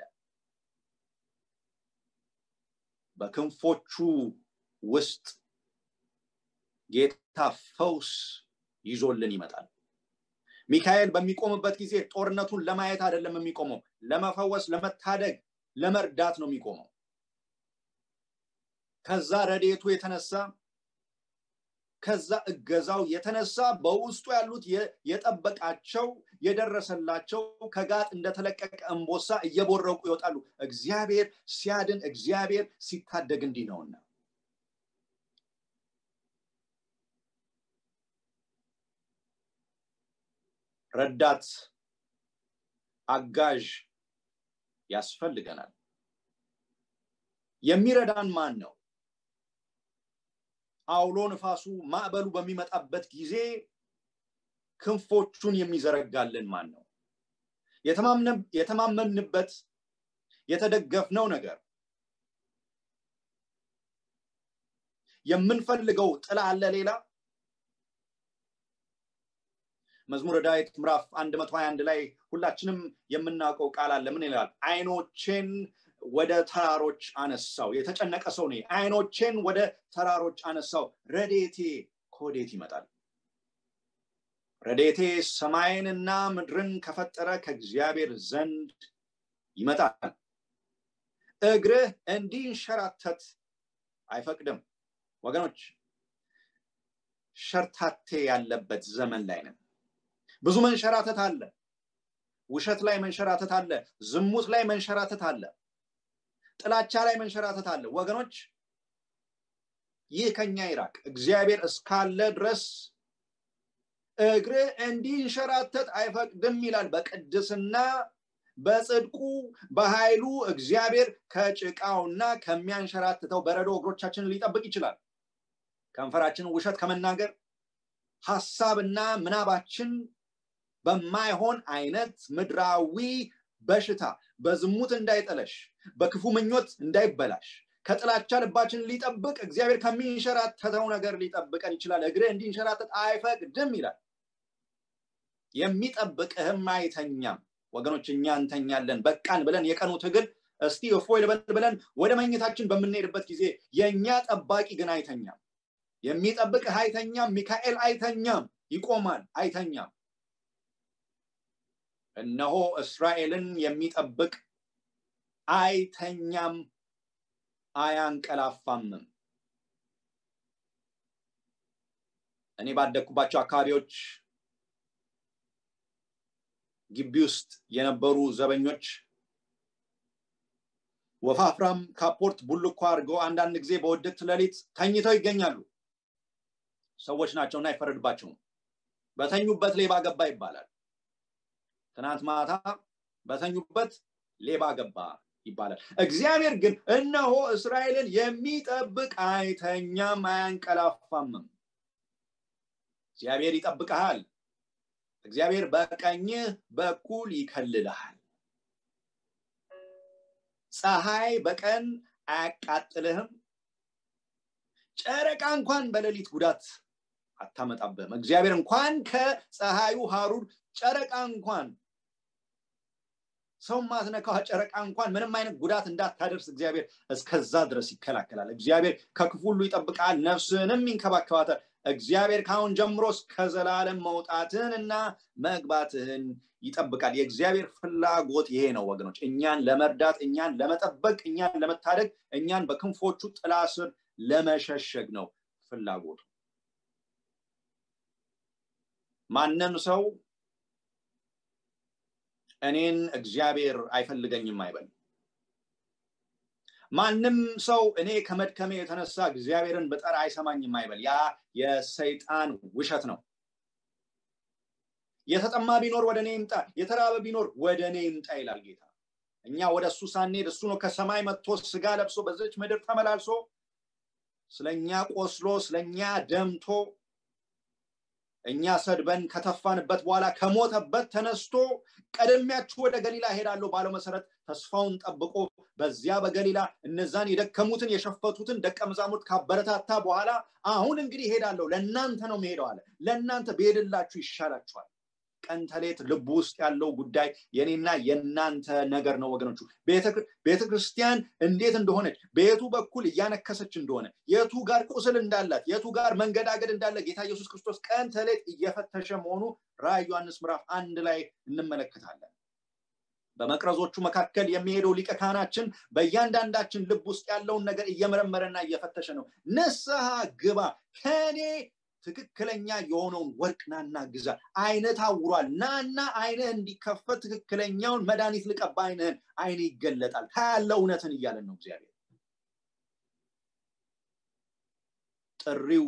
Speaker 1: በክንፎቹ ውስጥ ጌታ ፈውስ ይዞልን ይመጣል ሚካኤል በሚቆምበት ጊዜ ጦርነቱን ለማየት አይደለም የሚቆመው ለመፈወስ ለመታደግ ለመርዳት ነው የሚቆመው ከዛ ረዴቱ የተነሳ ከዛ እገዛው የተነሳ በውስጡ ያሉት የጠበቃቸው የደረሰላቸው ከጋጥ እንደተለቀቀ እንቦሳ እየቦረቁ ይወጣሉ እግዚአብሔር ሲያድን እግዚአብሔር ሲታደግ እንዲህ ነውና ረዳት አጋዥ ያስፈልገናል የሚረዳን ማን ነው አውሎ ንፋሱ ማዕበሉ በሚመጣበት ጊዜ ክንፎቹን የሚዘረጋልን ማን ነው የተማመንበት የተደገፍነው ነገር የምንፈልገው ጥላ አለ ሌላ መዝሙረ ዳዊት ምዕራፍ 121 ላይ ሁላችንም የምናውቀው ቃል አለ ምን ይላል አይኖቼን ወደ ተራሮች አነሳው የተጨነቀ ሰው ነ አይኖቼን ወደ ተራሮች አነሳው ረዴቴ ከወዴት ይመጣል ረዴቴ ሰማይንና ምድርን ከፈጠረ ከእግዚአብሔር ዘንድ ይመጣል እግርህ እንዲንሸራተት አይፈቅድም ወገኖች ሸርታቴ ያለበት ዘመን ላይ ነን ብዙ መንሸራተት አለ ውሸት ላይ መንሸራተት አለ ዝሙት ላይ መንሸራተት አለ ጥላቻ ላይ መንሸራተት አለ ወገኖች ይህ ከኛ ይራቅ እግዚአብሔር እስካለ ድረስ እግር እንዲንሸራተት አይፈቅድም ይላል በቅድስና በጽድቁ በኃይሉ እግዚአብሔር ከጭቃውና ከሚያንሸራትተው በረዶ እግሮቻችንን ሊጠብቅ ይችላል ከንፈራችንን ውሸት ከመናገር ሀሳብና ምናባችን በማይሆን አይነት ምድራዊ በሽታ በዝሙት እንዳይጠለሽ በክፉ ምኞት እንዳይበላሽ ከጥላቻ ልባችን ሊጠብቅ እግዚአብሔር ከሚንሸራተተው ነገር ሊጠብቀን ይችላል እግር እንዲንሸራተት አይፈቅድም ይላል የሚጠብቅህም አይተኛም ወገኖች እኛ እንተኛለን በቃን ብለን የቀኑ ትግል እስቲ እፎይ ልበል ብለን ወደ መኝታችን በምንሄድበት ጊዜ የእኛ ጠባቂ ግን አይተኛም የሚጠብቅህ አይተኛም ሚካኤል አይተኛም ይቆማል አይተኛም እነሆ እስራኤልን የሚጠብቅ አይተኛም አያንቀላፋምም እኔ ባደግኩባቸው አካባቢዎች ግቢ ውስጥ የነበሩ ዘበኞች ወፋፍራም ካፖርት ቡልኮ አድርገው አንዳንድ ጊዜ በወደቅት ሌሊት ተኝተው ይገኛሉ ሰዎች ናቸውና አይፈረድባቸውም በተኙበት ሌባ ገባ ይባላል ትናንት ማታ በተኙበት ሌባ ገባ ይባላል እግዚአብሔር ግን እነሆ እስራኤልን የሚጠብቅ አይተኛም አያንቀላፋምም እግዚአብሔር ይጠብቀሃል እግዚአብሔር በቀኝህ በኩል ይከልልሃል ፀሐይ በቀን አያቃጥልህም ጨረቃ እንኳን በሌሊት ጉዳት አታመጣብህም እግዚአብሔር እንኳን ከፀሐዩ ሀሩር ጨረቃ እንኳን ሰው ማትነካው ጨረቃ እንኳን ምንም አይነት ጉዳት እንዳታደርስ እግዚአብሔር እስከዛ ድረስ ይከላከላል እግዚአብሔር ከክፉ ሁሉ ይጠብቃል ነፍስንም ይንከባከባታል እግዚአብሔር ካሁን ጀምሮ እስከ ዘላለም መውጣትህን እና መግባትህን ይጠብቃል የእግዚአብሔር ፍላጎት ይሄ ነው ወገኖች እኛን ለመርዳት እኛን ለመጠበቅ እኛን ለመታደግ እኛን በክንፎቹ ጥላ ስር ለመሸሸግ ነው ፍላጎቱ ማንም ሰው እኔን እግዚአብሔር አይፈልገኝም አይበል ማንም ሰው እኔ ከመድከሜ የተነሳ እግዚአብሔርን በጠራ አይሰማኝም አይበል ያ የሰይጣን ውሸት ነው የተጠማ ቢኖር ወደ እኔ ይምጣ የተራበ ቢኖር ወደ እኔ ይምጣ ይላል ጌታ እኛ ወደ እሱ ሳንሄድ እሱ ነው ከሰማይ መጥቶ ስጋ ለብሶ በዚች ምድር ተመላልሶ ስለኛ ቆስሎ ስለኛ ደምቶ እኛ ሰድበን ከተፋንበት በኋላ ከሞተበት ተነስቶ ቀደሚያችሁ ወደ ገሊላ ሄዳለሁ ባለው መሰረት ተስፋውን ጠብቆ በዚያ በገሊላ እነዛን የደከሙትን የሸፈቱትን ደቀ መዛሙርት ካበረታታ በኋላ አሁን እንግዲህ ሄዳለሁ ለእናንተ ነው መሄደው አለ ለእናንተ ብሄድላችሁ ይሻላችኋል ቀን ተሌት ልቡ ውስጥ ያለው ጉዳይ የኔና የእናንተ ነገር ነው ወገኖቹ ቤተ ክርስቲያን እንዴት እንደሆነች በየቱ በኩል እያነከሰች እንደሆነ የቱ ጋር ቁስል እንዳላት የቱ ጋር መንገዳገድ እንዳለ ጌታ ኢየሱስ ክርስቶስ ቀን ተሌት እየፈተሸ መሆኑ ራእይ ዮሐንስ ምዕራፍ አንድ ላይ እንመለከታለን በመቅረዞቹ መካከል የሚሄደው ሊቀ ካህናችን በእያንዳንዳችን ልብ ውስጥ ያለውን ነገር እየመረመረና እየፈተሸ ነው ንስሐ ግባ ከኔ ትክክለኛ የሆነውን ወርቅ ናና ግዛ አይነ ታውሯል ናና አይንህ እንዲከፈት ትክክለኛውን መድኃኒት ልቀባ አይንህን አይን ይገለጣል ታያለ እውነትን እያለን ነው እግዚአብሔር ጥሪው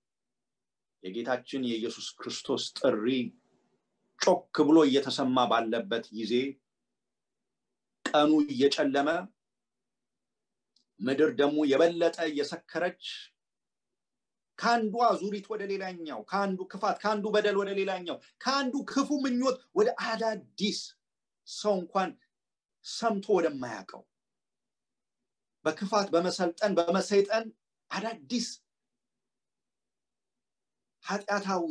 Speaker 1: የጌታችን የኢየሱስ ክርስቶስ ጥሪ ጮክ ብሎ እየተሰማ ባለበት ጊዜ ቀኑ እየጨለመ ምድር ደግሞ የበለጠ እየሰከረች ከአንዱ አዙሪት ወደ ሌላኛው ከአንዱ ክፋት ከአንዱ በደል ወደ ሌላኛው ከአንዱ ክፉ ምኞት ወደ አዳዲስ ሰው እንኳን ሰምቶ ወደማያውቀው በክፋት በመሰልጠን በመሰይጠን አዳዲስ ኃጢአታዊ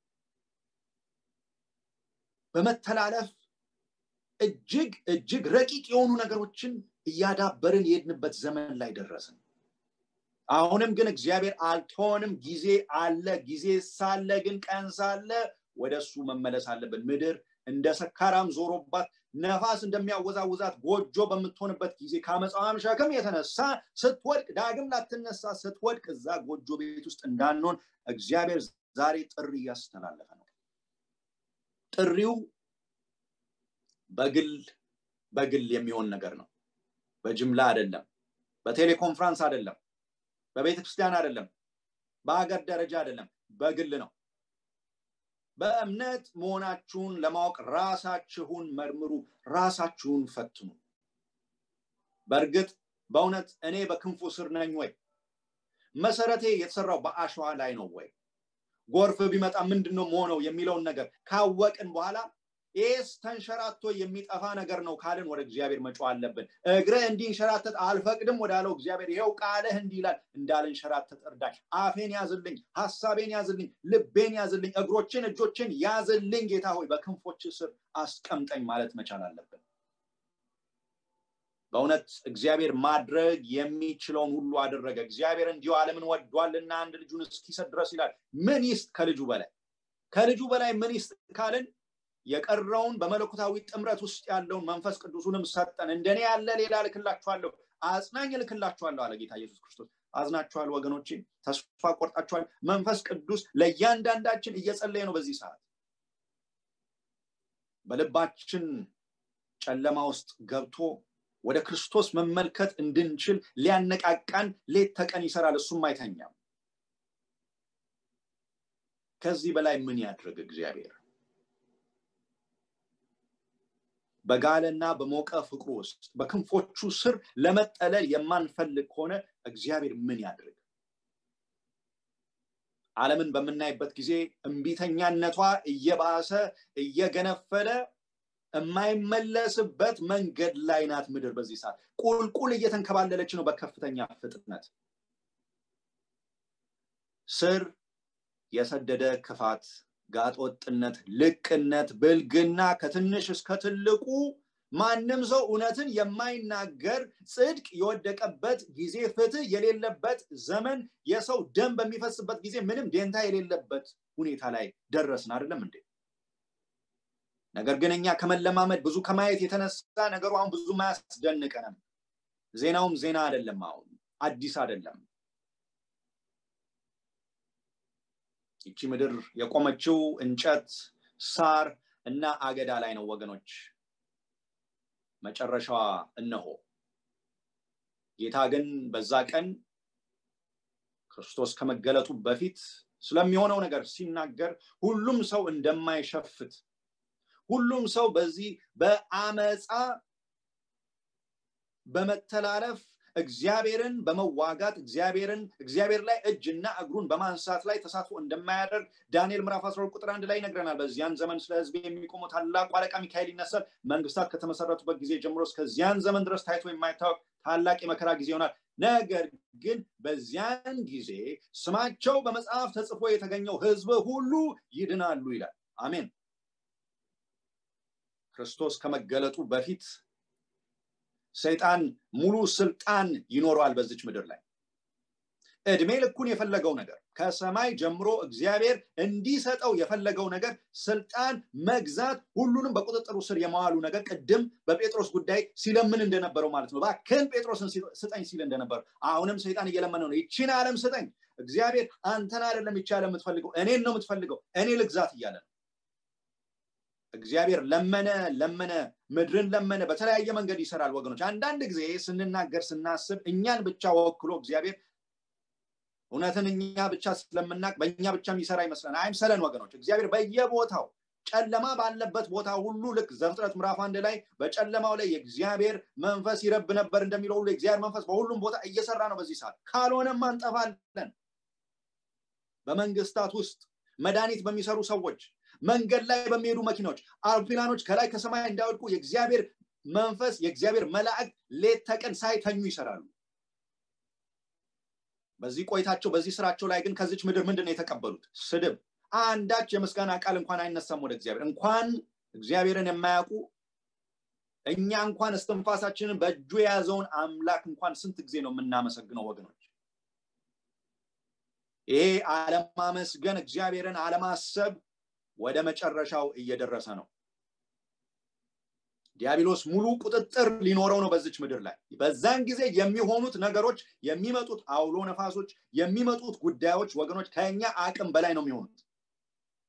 Speaker 1: በመተላለፍ እጅግ እጅግ ረቂቅ የሆኑ ነገሮችን እያዳበርን የሄድንበት ዘመን ላይ ደረስን አሁንም ግን እግዚአብሔር አልተሆንም ጊዜ አለ ጊዜ ሳለ ግን ቀን ሳለ ወደ እሱ መመለስ አለብን ምድር እንደ ሰካራም ዞሮባት ነፋስ እንደሚያወዛውዛት ጎጆ በምትሆንበት ጊዜ ከአመፃዋም ሸክም የተነሳ ስትወድቅ ዳግም ላትነሳ ስትወድቅ እዛ ጎጆ ቤት ውስጥ እንዳንሆን እግዚአብሔር ዛሬ ጥሪ እያስተላለፈ ነው ጥሪው በግል በግል የሚሆን ነገር ነው በጅምላ አይደለም በቴሌኮንፍራንስ አይደለም በቤተ ክርስቲያን አይደለም በአገር ደረጃ አይደለም በግል ነው በእምነት መሆናችሁን ለማወቅ ራሳችሁን መርምሩ ራሳችሁን ፈትኑ በእርግጥ በእውነት እኔ በክንፉ ስር ነኝ ወይ መሰረቴ የተሰራው በአሸዋ ላይ ነው ወይ ጎርፍ ቢመጣ ምንድን ነው መሆነው የሚለውን ነገር ካወቅን በኋላ ይህስ ተንሸራቶ የሚጠፋ ነገር ነው ካልን ወደ እግዚአብሔር መጮ አለብን እግረ እንዲንሸራተት አልፈቅድም ወዳለው እግዚአብሔር ይኸው ቃልህ እንዲህ ይላል እንዳልንሸራተት እርዳኝ አፌን ያዝልኝ ሀሳቤን ያዝልኝ ልቤን ያዝልኝ እግሮችን እጆችን ያዝልኝ ጌታ ሆይ በክንፎች ስር አስቀምጠኝ ማለት መቻል አለብን በእውነት እግዚአብሔር ማድረግ የሚችለውን ሁሉ አደረገ እግዚአብሔር እንዲሁ ዓለምን ወዷልና አንድ ልጁን እስኪሰጥ ድረስ ይላል ምን ይስጥ ከልጁ በላይ ከልጁ በላይ ምን ይስጥ ካልን የቀረውን በመለኮታዊ ጥምረት ውስጥ ያለውን መንፈስ ቅዱሱንም ሰጠን እንደኔ ያለ ሌላ ልክላችኋለሁ አጽናኝ ልክላችኋለሁ አለ ጌታ ኢየሱስ ክርስቶስ አዝናችኋል ወገኖቼ ተስፋ ቆርጣችኋል መንፈስ ቅዱስ ለእያንዳንዳችን እየጸለየ ነው በዚህ ሰዓት በልባችን ጨለማ ውስጥ ገብቶ ወደ ክርስቶስ መመልከት እንድንችል ሊያነቃቃን ሌት ተቀን ይሰራል እሱም አይተኛም ከዚህ በላይ ምን ያድርግ እግዚአብሔር በጋለና በሞቀ ፍቅሩ ውስጥ በክንፎቹ ስር ለመጠለል የማንፈልግ ከሆነ እግዚአብሔር ምን ያድርግ ዓለምን በምናይበት ጊዜ እምቢተኛነቷ እየባሰ እየገነፈለ የማይመለስበት መንገድ ላይ ናት ምድር በዚህ ሰዓት ቁልቁል እየተንከባለለች ነው በከፍተኛ ፍጥነት ስር የሰደደ ክፋት ጋጦጥነት ልቅነት ብልግና ከትንሽ እስከ ትልቁ ማንም ሰው እውነትን የማይናገር ጽድቅ የወደቀበት ጊዜ ፍትህ የሌለበት ዘመን የሰው ደም በሚፈስበት ጊዜ ምንም ደንታ የሌለበት ሁኔታ ላይ ደረስን አይደለም እንዴ ነገር ግን እኛ ከመለማመድ ብዙ ከማየት የተነሳ ነገሩ አሁን ብዙ አያስደንቀንም ዜናውም ዜና አይደለም አሁን አዲስ አይደለም ይቺ ምድር የቆመችው እንጨት ሳር እና አገዳ ላይ ነው ወገኖች መጨረሻዋ እነሆ ጌታ ግን በዛ ቀን ክርስቶስ ከመገለጡ በፊት ስለሚሆነው ነገር ሲናገር ሁሉም ሰው እንደማይሸፍት ሁሉም ሰው በዚህ በአመፃ በመተላለፍ እግዚአብሔርን በመዋጋት እግዚአብሔርን እግዚአብሔር ላይ እጅና እግሩን በማንሳት ላይ ተሳትፎ እንደማያደርግ ዳንኤል ምዕራፍ 12 ቁጥር አንድ ላይ ይነግረናል በዚያን ዘመን ስለ ህዝብ የሚቆመው ታላቁ አለቃ ሚካኤል ይነሳል መንግስታት ከተመሰረቱበት ጊዜ ጀምሮ እስከዚያን ዘመን ድረስ ታይቶ የማይታወቅ ታላቅ የመከራ ጊዜ ይሆናል ነገር ግን በዚያን ጊዜ ስማቸው በመጽሐፍ ተጽፎ የተገኘው ህዝብ ሁሉ ይድናሉ ይላል አሜን ክርስቶስ ከመገለጡ በፊት ሰይጣን ሙሉ ስልጣን ይኖረዋል በዚች ምድር ላይ እድሜ ልኩን የፈለገው ነገር ከሰማይ ጀምሮ እግዚአብሔር እንዲሰጠው የፈለገው ነገር ስልጣን መግዛት ሁሉንም በቁጥጥሩ ስር የመዋሉ ነገር ቅድም በጴጥሮስ ጉዳይ ሲለምን እንደነበረው ማለት ነው ባክን ጴጥሮስን ስጠኝ ሲል እንደነበረው አሁንም ሰይጣን እየለመነ ነው ይቺን ዓለም ስጠኝ እግዚአብሔር አንተን አይደለም ይቻለ የምትፈልገው እኔን ነው የምትፈልገው እኔ ልግዛት እያለ ነው እግዚአብሔር ለመነ ለመነ ምድርን ለመነ በተለያየ መንገድ ይሰራል ወገኖች አንዳንድ ጊዜ ስንናገር ስናስብ እኛን ብቻ ወክሎ እግዚአብሔር እውነትን እኛ ብቻ ስለምናቅ በእኛ ብቻ የሚሰራ ይመስለን አይምሰለን ወገኖች እግዚአብሔር በየቦታው ጨለማ ባለበት ቦታ ሁሉ ልክ ዘፍጥረት ምዕራፍ አንድ ላይ በጨለማው ላይ የእግዚአብሔር መንፈስ ይረብ ነበር እንደሚለው ሁሉ የእግዚአብሔር መንፈስ በሁሉም ቦታ እየሰራ ነው በዚህ ሰዓት ካልሆነም አንጠፋለን በመንግስታት ውስጥ መድኃኒት በሚሰሩ ሰዎች መንገድ ላይ በሚሄዱ መኪናዎች አውሮፕላኖች ከላይ ከሰማይ እንዳይወድቁ የእግዚአብሔር መንፈስ የእግዚአብሔር መላእክት ሌት ተቀን ሳይተኙ ይሰራሉ በዚህ ቆይታቸው በዚህ ስራቸው ላይ ግን ከዚች ምድር ምንድን ነው የተቀበሉት ስድብ አንዳች የምስጋና ቃል እንኳን አይነሳም ወደ እግዚአብሔር እንኳን እግዚአብሔርን የማያውቁ እኛ እንኳን እስትንፋሳችንን በእጁ የያዘውን አምላክ እንኳን ስንት ጊዜ ነው የምናመሰግነው ወገኖች ይሄ አለማመስገን እግዚአብሔርን አለማሰብ ወደ መጨረሻው እየደረሰ ነው ዲያብሎስ ሙሉ ቁጥጥር ሊኖረው ነው በዚች ምድር ላይ በዛን ጊዜ የሚሆኑት ነገሮች የሚመጡት አውሎ ነፋሶች የሚመጡት ጉዳዮች ወገኖች ከኛ አቅም በላይ ነው የሚሆኑት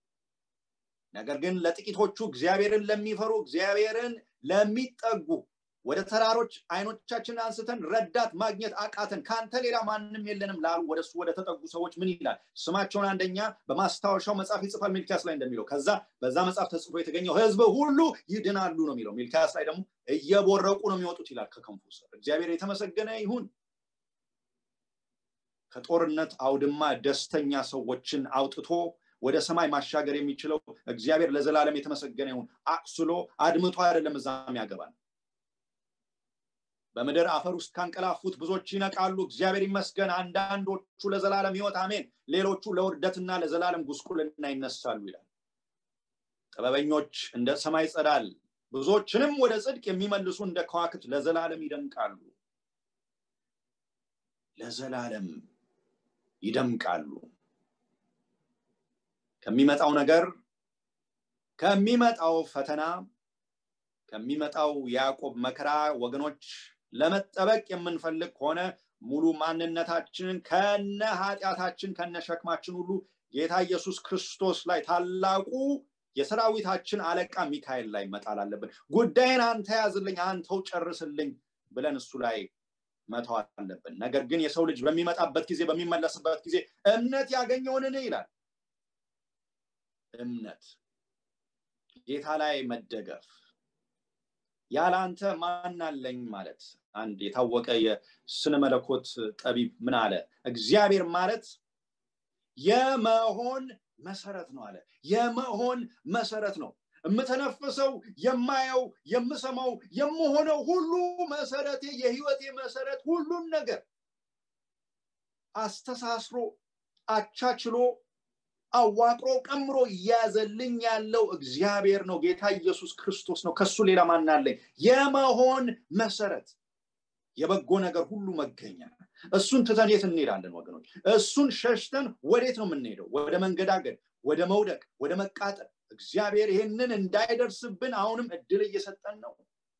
Speaker 1: ነገር ግን ለጥቂቶቹ እግዚአብሔርን ለሚፈሩ እግዚአብሔርን ለሚጠጉ ወደ ተራሮች አይኖቻችንን አንስተን ረዳት ማግኘት አቃተን ከአንተ ሌላ ማንም የለንም ላሉ ወደ እሱ ወደ ተጠጉ ሰዎች ምን ይላል ስማቸውን አንደኛ በማስታወሻው መጽሐፍ ይጽፋል ሚልኪያስ ላይ እንደሚለው ከዛ በዛ መጽሐፍ ተጽፎ የተገኘው ህዝብ ሁሉ ይድናሉ ነው የሚለው ሚልኪያስ ላይ ደግሞ እየቦረቁ ነው የሚወጡት ይላል ከከንፉ ስር እግዚአብሔር የተመሰገነ ይሁን ከጦርነት አውድማ ደስተኛ ሰዎችን አውጥቶ ወደ ሰማይ ማሻገር የሚችለው እግዚአብሔር ለዘላለም የተመሰገነ ይሁን አቅስሎ አድምቶ አይደለም እዛም ያገባል በምድር አፈር ውስጥ ካንቀላፉት ብዙዎች ይነቃሉ እግዚአብሔር ይመስገን አንዳንዶቹ ለዘላለም ህይወት አሜን ሌሎቹ ለውርደትና ለዘላለም ጉስቁልና ይነሳሉ ይላል ጥበበኞች እንደ ሰማይ ጸዳል ብዙዎችንም ወደ ጽድቅ የሚመልሱ እንደ ከዋክት ለዘላለም ይደምቃሉ ለዘላለም ይደምቃሉ ከሚመጣው ነገር ከሚመጣው ፈተና ከሚመጣው የያዕቆብ መከራ ወገኖች ለመጠበቅ የምንፈልግ ከሆነ ሙሉ ማንነታችንን ከነ ኃጢአታችን ከነ ሸክማችን ሁሉ ጌታ ኢየሱስ ክርስቶስ ላይ ታላቁ የሰራዊታችን አለቃ ሚካኤል ላይ መጣል አለብን ጉዳይን አንተ ያዝልኝ አንተው ጨርስልኝ ብለን እሱ ላይ መተው አለብን ነገር ግን የሰው ልጅ በሚመጣበት ጊዜ በሚመለስበት ጊዜ እምነት ያገኘውንን ይላል እምነት ጌታ ላይ መደገፍ ያለ አንተ ማን አለኝ ማለት አንድ የታወቀ የስነ መለኮት ጠቢብ ምን አለ እግዚአብሔር ማለት የመሆን መሰረት ነው አለ የመሆን መሰረት ነው የምተነፍሰው የማየው የምሰማው የምሆነው ሁሉ መሰረቴ የህይወቴ መሰረት ሁሉም ነገር አስተሳስሮ አቻችሎ አዋቅሮ ቀምሮ እያዘልኝ ያለው እግዚአብሔር ነው ጌታ ኢየሱስ ክርስቶስ ነው ከሱ ሌላ ማናለኝ የመሆን መሰረት የበጎ ነገር ሁሉ መገኛ እሱን ትተን የት እንሄዳለን ወገኖች እሱን ሸሽተን ወዴት ነው የምንሄደው ወደ መንገዳገድ ወደ መውደቅ ወደ መቃጠል እግዚአብሔር ይህንን እንዳይደርስብን አሁንም እድል እየሰጠን ነው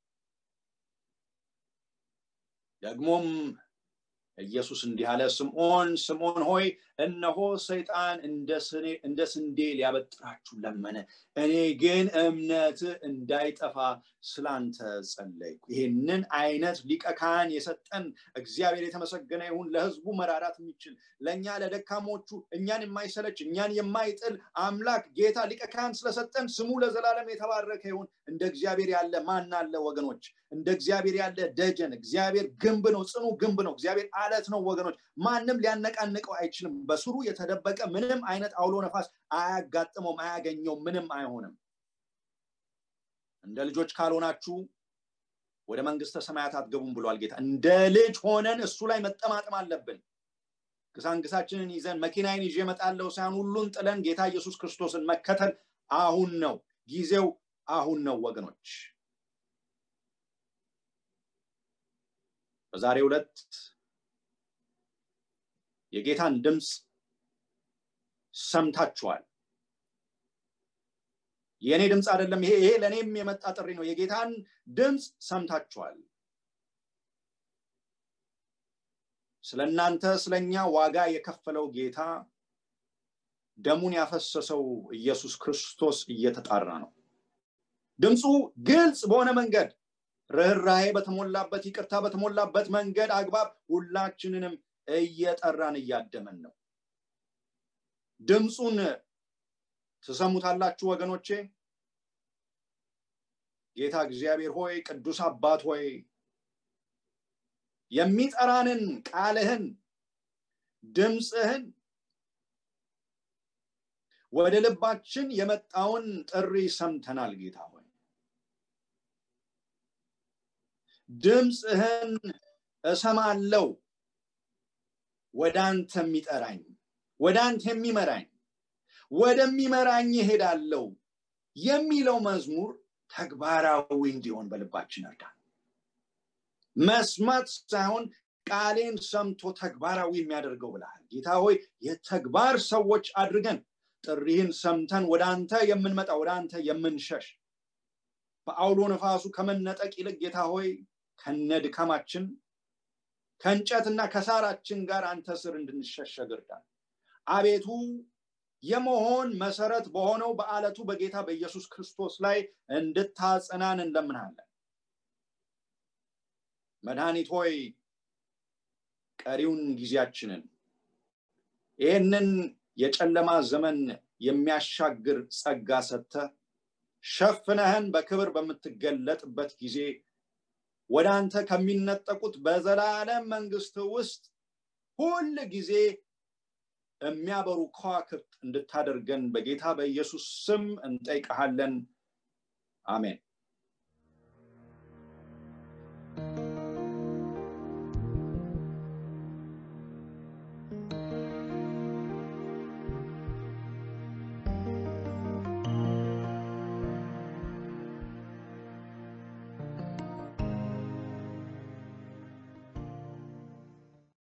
Speaker 1: ደግሞም ኢየሱስ እንዲህ አለ ስምዖን ስምዖን ሆይ እነሆ ሰይጣን እንደ ስንዴ ሊያበጥራችሁ ለመነ እኔ ግን እምነት እንዳይጠፋ ስላንተ ጸለይኩ ይህንን አይነት ሊቀ ካህን የሰጠን እግዚአብሔር የተመሰገነ ይሁን ለህዝቡ መራራት የሚችል ለእኛ ለደካሞቹ እኛን የማይሰለች እኛን የማይጥል አምላክ ጌታ ሊቀ ካህን ስለሰጠን ስሙ ለዘላለም የተባረከ ይሁን እንደ እግዚአብሔር ያለ ማን አለ ወገኖች እንደ እግዚአብሔር ያለ ደጀን እግዚአብሔር ግንብ ነው ጽኑ ግንብ ነው እግዚአብሔር አለት ነው ወገኖች ማንም ሊያነቃንቀው አይችልም በስሩ የተደበቀ ምንም አይነት አውሎ ነፋስ አያጋጥመውም አያገኘውም ምንም አይሆንም እንደ ልጆች ካልሆናችሁ ወደ መንግስተ ሰማያት አትገቡም ብሏል ጌታ እንደ ልጅ ሆነን እሱ ላይ መጠማጠም አለብን ግሳንግሳችንን ይዘን መኪናዬን ይዤ እመጣለሁ ሳይሆን ሁሉን ጥለን ጌታ ኢየሱስ ክርስቶስን መከተል አሁን ነው ጊዜው አሁን ነው ወገኖች በዛሬ ዕለት የጌታን ድምፅ ሰምታችኋል የእኔ ድምፅ አይደለም ይሄ ይሄ ለእኔም የመጣ ጥሪ ነው የጌታን ድምፅ ሰምታችኋል ስለ እናንተ ስለኛ ዋጋ የከፈለው ጌታ ደሙን ያፈሰሰው ኢየሱስ ክርስቶስ እየተጣራ ነው ድምፁ ግልጽ በሆነ መንገድ ርኅራሄ በተሞላበት ይቅርታ በተሞላበት መንገድ አግባብ ሁላችንንም እየጠራን እያደመን ነው ድምፁን ትሰሙታላችሁ ወገኖቼ ጌታ እግዚአብሔር ሆይ ቅዱስ አባት ሆይ የሚጠራንን ቃልህን ድምፅህን ወደ ልባችን የመጣውን ጥሪ ሰምተናል ጌታ ሆይ ድምፅህን እሰማለው ወደ አንተ የሚጠራኝ ወደ አንተ የሚመራኝ ወደሚመራኝ ይሄዳለው የሚለው መዝሙር ተግባራዊ እንዲሆን በልባችን እርዳ መስማት ሳይሆን ቃሌን ሰምቶ ተግባራዊ የሚያደርገው ብልሃል ጌታ ሆይ የተግባር ሰዎች አድርገን ጥሪህን ሰምተን ወደ አንተ የምንመጣ ወደ አንተ የምንሸሽ በአውሎ ነፋሱ ከመነጠቅ ይልቅ ጌታ ሆይ ከነ ድካማችን ከእንጨትና ከሳራችን ጋር አንተ ስር እንድንሸሸግ እርዳን አቤቱ የመሆን መሰረት በሆነው በአለቱ በጌታ በኢየሱስ ክርስቶስ ላይ እንድታጸናን እንለምናለን መድኃኒት ሆይ ቀሪውን ጊዜያችንን ይህንን የጨለማ ዘመን የሚያሻግር ጸጋ ሰጥተ ሸፍነህን በክብር በምትገለጥበት ጊዜ ወደ አንተ ከሚነጠቁት በዘላለም መንግስት ውስጥ ሁል ጊዜ የሚያበሩ ከዋክብት እንድታደርገን በጌታ በኢየሱስ ስም እንጠይቀሃለን አሜን